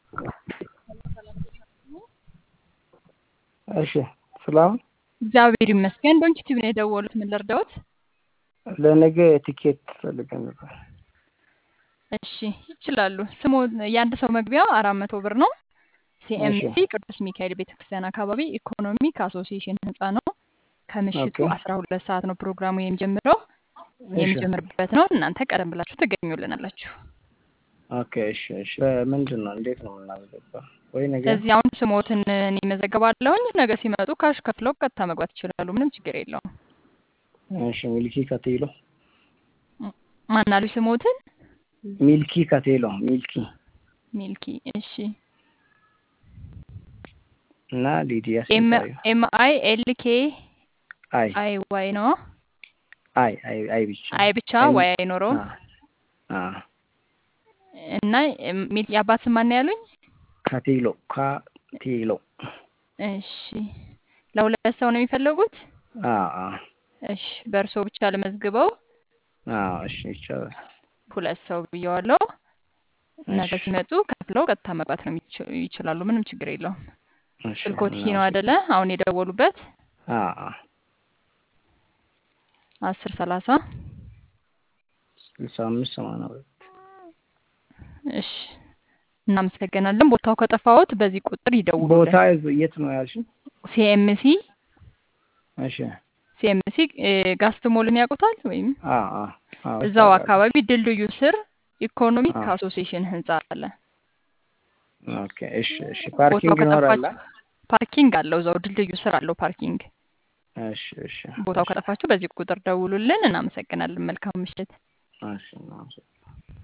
እሺ ሰላም እግዚአብሔር ይመስገን። በአንቺ ቲቪ ነው የደወሉት። ምን ልርዳዎት? ለነገ ቲኬት ፈልገን ነበር። እሺ ይችላሉ። ስሙ የአንድ ሰው መግቢያው አራት መቶ ብር ነው። ሲኤምሲ ቅዱስ ሚካኤል ቤተክርስቲያን አካባቢ ኢኮኖሚክ አሶሲዬሽን ህንፃ ነው። ከምሽቱ ኦኬ። አስራ ሁለት ሰዓት ነው ፕሮግራሙ የሚጀምረው እሺ የሚጀምርበት ነው። እናንተ ቀደም ብላችሁ ትገኙልናላችሁ። ኦኬ እሺ እሺ ምንድን ነው እንዴት ነው የምናስገባው? ወይ ነገ እዚህ አሁን ስሞትን እኔ መዘገባለሁኝ። ነገ ሲመጡ ካሽ ከፍለው ቀጥታ መግባት ይችላሉ። ምንም ችግር የለውም። እሺ ሚልኪ ከቴሎ ማናሉ ስሞትን? ሚልኪ ከቴሎ ሚልኪ ሚልኪ። እሺ እና ሊዲያ ኤም ስንታየሁ ኤም አይ ኤል ኬ አይ አይ ዋይ ነው። አይ አይ አይ ብቻ አይ ብቻ ኤም ዋይ አይኖረውም። አ አ እና ሚል የአባት ስም ማን ያሉኝ? ከቴሎ ከቴሎ እሺ ለሁለት ሰው ነው የሚፈልጉት? አ አ እሺ በእርሶ ብቻ ለመዝግበው አ እሺ ይቻላል። ሁለት ሰው ብየዋለሁ። ነገ እሺ ሲመጡ ከፍለው ቀጥታ መግባት ነው የሚች- ይችላሉ። ምንም ችግር የለውም። እሺ ስልኮት ይሄ ነው እናመሰግናለን። አይደለ? አሁን የደወሉበት አ አ አስር ሰላሳ ስልሳ አምስት ሰማንያ ሁለት እሺ እናመሰግናለን። ቦታው ከጠፋዎት በዚህ ቁጥር ቦታ ይደውሉልን። የት ነው ያልሽኝ? ሲኤምሲ እሺ ሲኤምሲ ጋስት ሞልን ያውቁታል ወይም አ አ አ እዛው ይታወቃል። አካባቢ ድልድዩ ስር ኢኮኖሚክ አ አሶሲዬሽን ህንፃ አለ። ኦኬ እሺ እሺ ቦታው ፓርኪንግ ይኖራል? ከጠፋችሁ ፓርኪንግ አለው። እዛው ድልድዩ ስር አለው ፓርኪንግ። እሺ እሺ ቦታው እሺ ከጠፋችሁ በዚህ ቁጥር ደውሉልን። እናመሰግናለን። መልካም ምሽት። እሺ እናመሰግናለን።